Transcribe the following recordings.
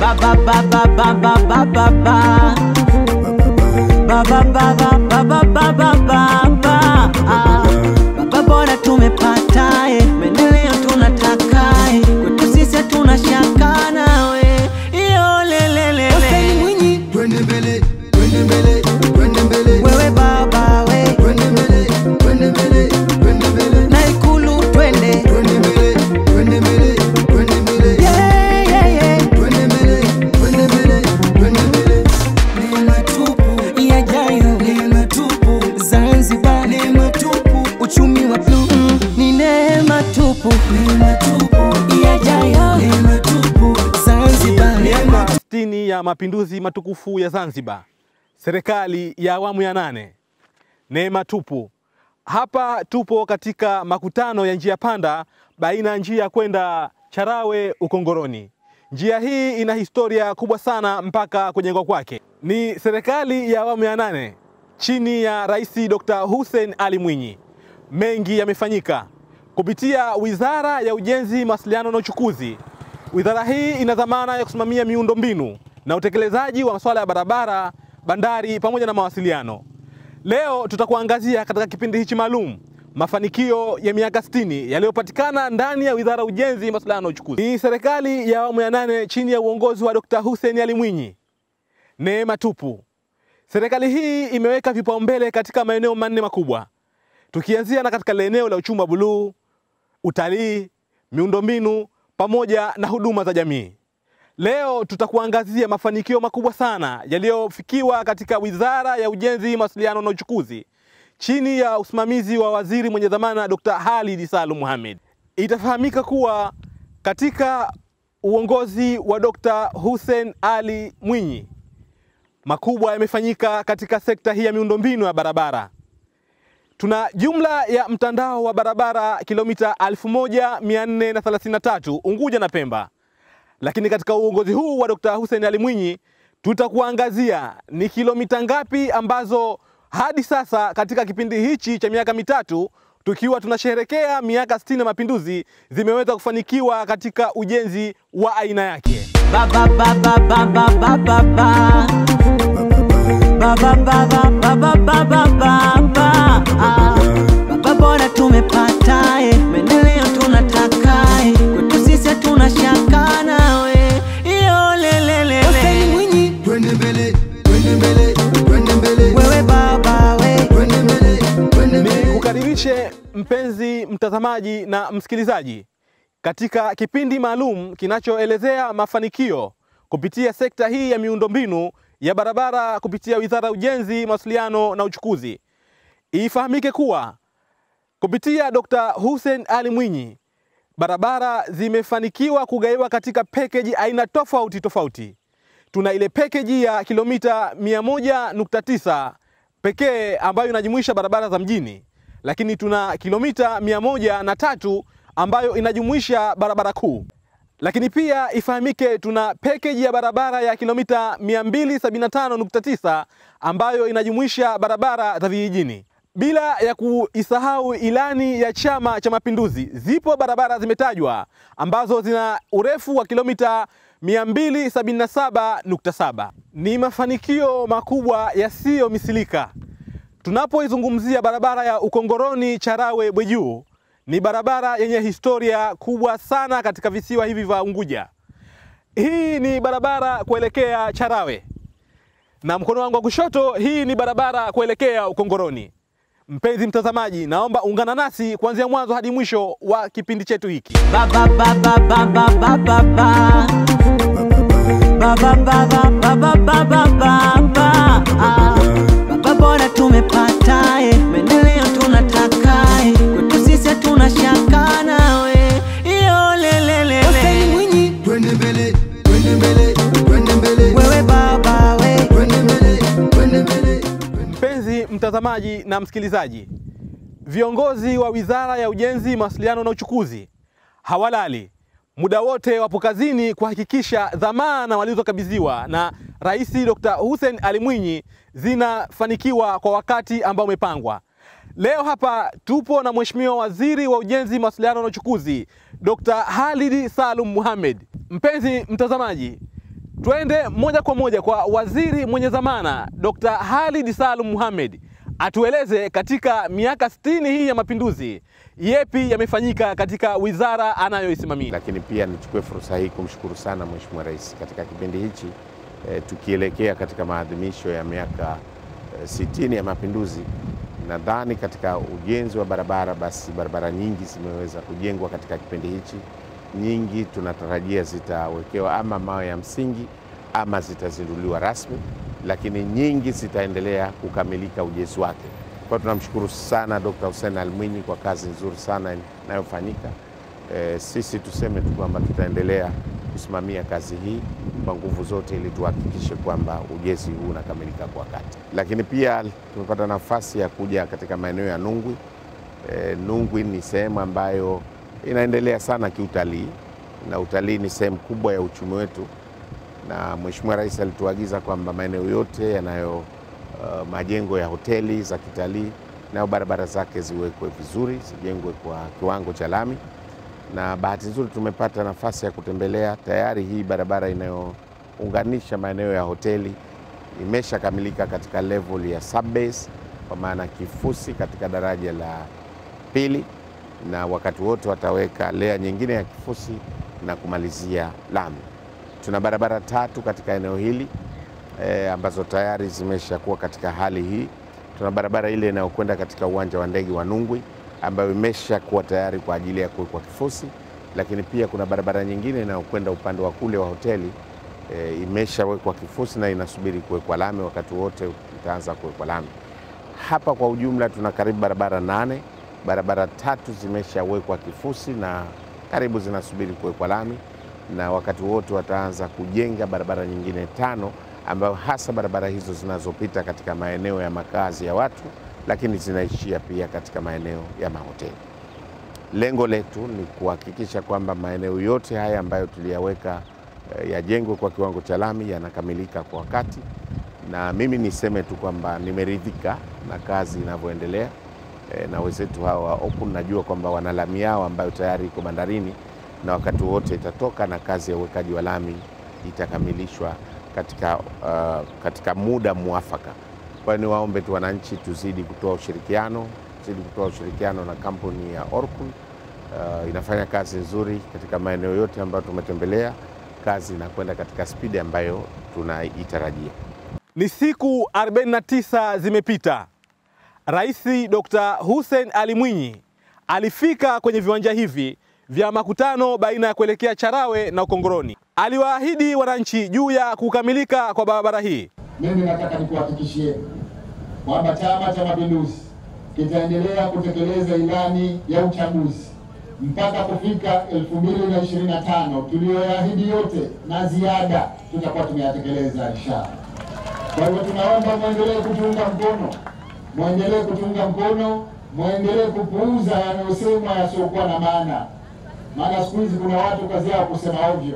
ba ba ba ba ba ba ba ba ba ba ba ba ba ba ba ba ba ba ba Ah. Baba bora tumepata eh, maendeleo tunataka eh, kwetu sisi hatuna shaka nawe iyo lelelele Hussein Mwinyi, twende mbele, twende mbele, twende mbele, wewe baba we twende mbele, twende mbele, twende mbele, na ikulu twende twende mbele, twende mbele, twende mbele, yeah, yeah, yeah. twende mbele, twende mbele, twende mbele. Neema tupu, yajayo neema tupu, Zanzibar neema tupu, uchumi wa bluu mm, ni neema tupu neema tupu, yajayo neema tupu, Zanzibar Miaka 60 ya mapinduzi matukufu ya Zanzibar, serikali ya awamu ya nane, neema tupu. Hapa tupo katika makutano ya njia panda baina ya njia kwenda Charawe Ukongoroni. Njia hii ina historia kubwa sana mpaka kujengwa kwake. Ni serikali ya awamu ya nane chini ya Rais Dr. Hussein Ali Mwinyi. Mengi yamefanyika kupitia Wizara ya Ujenzi, Mawasiliano na Uchukuzi. Wizara hii ina dhamana ya kusimamia miundombinu na utekelezaji wa masuala ya barabara, bandari pamoja na mawasiliano. Leo tutakuangazia katika kipindi hichi maalum mafanikio ya miaka 60 yaliyopatikana ndani ya Wizara ya Ujenzi, Mawasiliano na Uchukuzi. Ni serikali ya awamu ya nane chini ya uongozi wa Dr. Hussein Ali Mwinyi. Neema tupu. Serikali hii imeweka vipaumbele katika maeneo manne makubwa, tukianzia na katika lile eneo la uchumi wa buluu, utalii, miundombinu pamoja na huduma za jamii. Leo tutakuangazia mafanikio makubwa sana yaliyofikiwa katika Wizara ya Ujenzi, Mawasiliano na Uchukuzi chini ya usimamizi wa waziri mwenye dhamana Dr. Halid Salum Mohamed. Itafahamika kuwa katika uongozi wa Dr. Hussein Ali Mwinyi makubwa yamefanyika katika sekta hii ya miundombinu ya barabara. Tuna jumla ya mtandao wa barabara kilomita 1433 Unguja na Pemba, lakini katika uongozi huu wa Dr. Hussein Ali Mwinyi tutakuangazia ni kilomita ngapi ambazo hadi sasa katika kipindi hichi cha miaka mitatu tukiwa tunasherehekea miaka 60 ya mapinduzi zimeweza kufanikiwa katika ujenzi wa aina yake. ba ba ba ba ba ba ba ba ba ba ba ba ba ba ba ba ba ba ba Ah. Baba bora tumepata eh, maendeleo tunataka eh, kwetu sisi hatuna shaka nawe iyo Hussein lelelele Mwinyi, twende mbele, twende mbele, twende mbele, wewe baba we twende mbele, twende mbele. Nikukaribishe mpenzi mtazamaji na msikilizaji katika kipindi maalum kinachoelezea mafanikio kupitia sekta hii ya miundombinu ya barabara kupitia Wizara ya Ujenzi, Mawasiliano na Uchukuzi. Ifahamike kuwa kupitia Dr. Hussein Ali Mwinyi barabara zimefanikiwa kugaiwa katika pekeji aina tofauti tofauti. Tuna ile pekeji ya kilomita 100.9 pekee ambayo inajumuisha barabara za mjini, lakini tuna kilomita 103 ambayo inajumuisha barabara kuu. Lakini pia ifahamike tuna pekeji ya barabara ya kilomita 275.9 ambayo inajumuisha barabara za vijijini. Bila ya kuisahau ilani ya Chama cha Mapinduzi, zipo barabara zimetajwa ambazo zina urefu wa kilomita 277.7. Ni mafanikio makubwa yasiyomisilika. Tunapoizungumzia barabara ya Ukongoroni Charawe Bwejuu, ni barabara yenye historia kubwa sana katika visiwa hivi vya Unguja. Hii ni barabara kuelekea Charawe na mkono wangu wa kushoto, hii ni barabara kuelekea Ukongoroni. Mpenzi mtazamaji, naomba ungana nasi kuanzia mwanzo hadi mwisho wa kipindi chetu hiki. ba ba ba ba ba ba ba ba ba ba ba ba ba ba ba ba ba ba ba Ah. Baba bora tumepata eh, maendeleo tunataka eh, kwetu sisi hatuna shaka nawe iyo Hussein lelelele Mwinyi, twende mbele, twende mbele, twende mbele, wewe baba we twende mbele, twende mbele. Mpenzi mtazamaji na msikilizaji, viongozi wa Wizara ya Ujenzi, Mawasiliano na Uchukuzi hawalali, muda wote wapo kazini kuhakikisha dhamana walizokabidhiwa na Rais Dr. Hussein Ali Mwinyi zinafanikiwa kwa wakati ambao umepangwa. Leo hapa tupo na Mheshimiwa Waziri wa Ujenzi, Mawasiliano na Uchukuzi, Dr. Halid Salum Mohamed. Mpenzi mtazamaji, Twende moja kwa moja kwa waziri mwenye dhamana Dr. Khalid Salum Mohamed atueleze katika miaka 60 hii ya mapinduzi yepi yamefanyika katika wizara anayoisimamia. Lakini pia nichukue fursa hii kumshukuru sana Mheshimiwa Rais katika kipindi hichi e, tukielekea katika maadhimisho ya miaka e, sitini ya mapinduzi. Nadhani katika ujenzi wa barabara, basi barabara nyingi zimeweza kujengwa katika kipindi hichi, nyingi tunatarajia zitawekewa ama mawe ya msingi ama zitazinduliwa rasmi, lakini nyingi zitaendelea kukamilika ujenzi wake. Kwa tunamshukuru sana Dr. Hussein Ali Mwinyi kwa kazi nzuri sana inayofanyika. E, sisi tuseme tu kwamba tutaendelea kusimamia kazi hii kwa nguvu zote ili tuhakikishe kwamba ujenzi huu unakamilika kwa wakati. Lakini pia tumepata nafasi ya kuja katika maeneo ya Nungwi. E, Nungwi ni sehemu ambayo inaendelea sana kiutalii na utalii ni sehemu kubwa ya uchumi wetu, na Mheshimiwa Rais alituagiza kwamba maeneo yote yanayo uh, majengo ya hoteli za kitalii nayo barabara zake ziwekwe vizuri, zijengwe kwa kiwango cha lami na bahati nzuri tumepata nafasi ya kutembelea tayari. Hii barabara inayounganisha maeneo ya hoteli imeshakamilika katika level ya subbase, kwa maana kifusi katika daraja la pili, na wakati wote wataweka lea nyingine ya kifusi na kumalizia lami. Tuna barabara tatu katika eneo hili e, ambazo tayari zimeshakuwa katika hali hii. Tuna barabara ile inayokwenda katika uwanja wa ndege wa Nungwi ambayo imeshakuwa tayari kwa ajili ya kuwekwa kifusi, lakini pia kuna barabara nyingine inayokwenda upande wa kule wa hoteli e, imeshawekwa kifusi na inasubiri kuwekwa lami, wakati wote itaanza kuwekwa lami. Hapa kwa ujumla tuna karibu barabara nane, barabara tatu zimeshawekwa kifusi na karibu zinasubiri kuwekwa lami, na wakati wote wataanza kujenga barabara nyingine tano, ambayo hasa barabara hizo zinazopita katika maeneo ya makazi ya watu lakini zinaishia pia katika maeneo ya mahoteli. Lengo letu ni kuhakikisha kwamba maeneo yote haya ambayo tuliyaweka eh, yajengwe kwa kiwango cha lami yanakamilika kwa wakati, na mimi niseme tu kwamba nimeridhika na kazi inavyoendelea eh, na wenzetu hawa wa Open. Najua kwamba wana lami yao ambayo tayari iko bandarini na wakati wote itatoka na kazi ya uwekaji wa lami itakamilishwa katika, uh, katika muda mwafaka. Kwa hiyo niwaombe tu wananchi tuzidi kutoa ushirikiano, tuzidi kutoa ushirikiano na kampuni ya Orkun. Uh, inafanya kazi nzuri katika maeneo yote ambayo tumetembelea. Kazi inakwenda katika spidi ambayo tunaitarajia. Ni siku 49 zimepita, Rais Dr. Hussein Ali Mwinyi alifika kwenye viwanja hivi vya makutano baina ya kuelekea Charawe na Ukongoroni. Aliwaahidi wananchi juu ya kukamilika kwa barabara hii. Mimi nataka nikuhakikishieni kwamba Chama cha Mapinduzi kitaendelea kutekeleza ilani ya uchaguzi mpaka kufika 2025 tuliyoyaahidi yote na ziada tutakuwa tumeyatekeleza inshallah. Kwa hivyo tunaomba mwendelee kutuunga mkono, mwendelee kutuunga mkono, mwendelee kupuuza yanayosemwa yasiokuwa na maana, maana siku hizi kuna watu kazi yao kusema ovyo,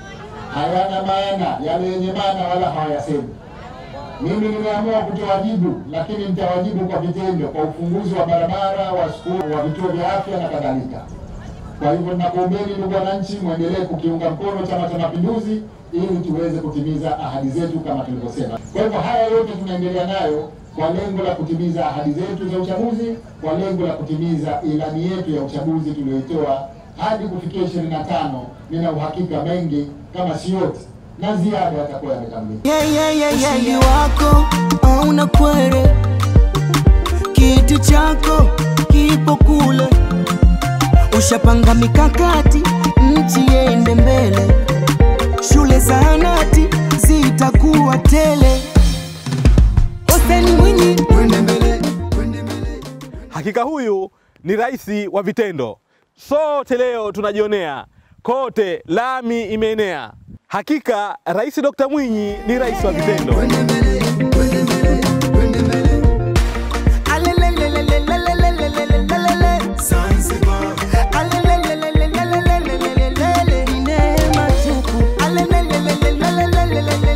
hayana maana, yale yenye maana wala hawayasemi. Mimi nimeamua kutowajibu, lakini nitawajibu kwa vitendo, kwa ufunguzi wa barabara, wa skuli, wa vituo vya afya na kadhalika. Kwa hivyo nakuombeni ndugu wananchi, mwendelee kukiunga mkono Chama cha Mapinduzi ili tuweze kutimiza ahadi zetu kama tulivyosema. Kwa hivyo haya yote tunaendelea nayo kwa lengo la kutimiza ahadi zetu za uchaguzi, kwa lengo la kutimiza ilani yetu ya uchaguzi tuliyoitoa hadi kufikia 25. Nina uhakika mengi kama si yote na ziada yatakuwa yamekamilika. Yeah, yeah, yeah, yeah, yeah. wako hauna kwere, kiti chako kipo kule, ushapanga mikakati, nchi yende mbele, shule zahanati zitakuwa tele. Hussein Mwinyi Twende mbele, twende mbele. Hakika huyu ni rais wa vitendo. Sote leo tunajionea kote, lami imeenea. Hakika Rais Dr. Mwinyi ni rais wa vitendo. Twende mbele, twende mbele, twende mbele. Alelelelelelelelelelelelele. Zanzibar, Alelelelelelelelelelelele. Ni neema tupu. Alelelelelelelelelelelele.